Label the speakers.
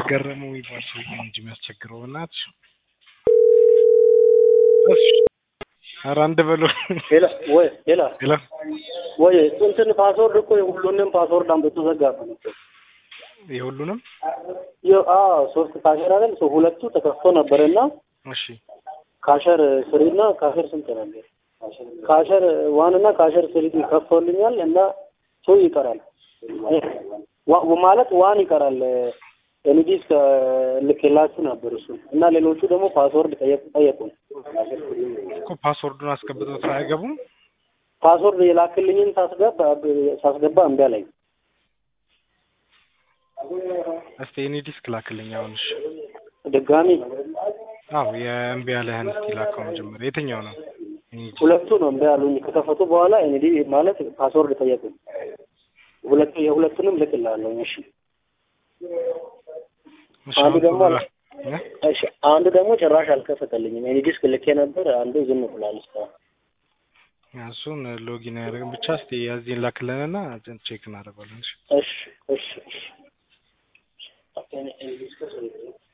Speaker 1: ገረመው የሚባል ሰውዬ ነው እንጂ የሚያስቸግረው በእናትሽ። እሺ ኧረ አንድ በለው
Speaker 2: ሌላ ወይ ሌላ
Speaker 1: ሌላ
Speaker 2: ወይ እንትን ፓስወርድ እኮ የሁሉንም ፓስወርድ አምጥቶ ዘጋብን እኮ
Speaker 1: የሁሉንም
Speaker 2: የ- አዎ ሶስት ካሸር አይደል ሰው ሁለቱ ተከፍቶ ነበርና
Speaker 1: እሺ
Speaker 2: ካሸር ስሪ እና ካሸር ስንት ነበር? ካሸር ዋን እና ካሸር ስሪ ከፍቶልኛል እና ቱ ይቀራል ዋ- ማለት ዋን ይቀራል። ኤንዲስ ልኬላችሁ ነበር እሱ እና ሌሎቹ ደግሞ ፓስወርድ ጠየቁ ጠየቁን።
Speaker 1: እኮ ፓስወርዱን አስገብቶት አይገቡም።
Speaker 2: ፓስወርድ የላክልኝን ሳስገባ ሳስገባ እምቢ አለኝ።
Speaker 1: እስቲ እኔ ዲስክ ላክልኝ አሁን። እሺ
Speaker 2: ድጋሚ
Speaker 1: አዎ የእምቢ ያለህን እስቲ ላከው መጀመሪያ። የትኛው ነው? እኔ ዲስክ
Speaker 2: ሁለቱ ነው እምቢ አሉኝ። ከከፈቱ በኋላ ኤንዲ ማለት ፓስወርድ ጠየቁኝ። ሁለቱ የሁለቱንም ልክላለሁ። እሺ
Speaker 1: እሺ
Speaker 2: አንዱ
Speaker 1: አሁን
Speaker 2: ደግሞ
Speaker 1: ቶሎ ላ- እ?
Speaker 2: እሺ አንዱ ደግሞ ጭራሽ አልከፈተልኝም። ኤኒ ዲስክ ልኬ ነበር፣ አንዱ ዝም ብሏል እስካሁን።
Speaker 1: እሱን ሎጊን ያደርግን ብቻ እስቲ ያዚህን ላክልንና ቼክ እናደርጋለን። እሺ
Speaker 2: እሺ እሺ እሺ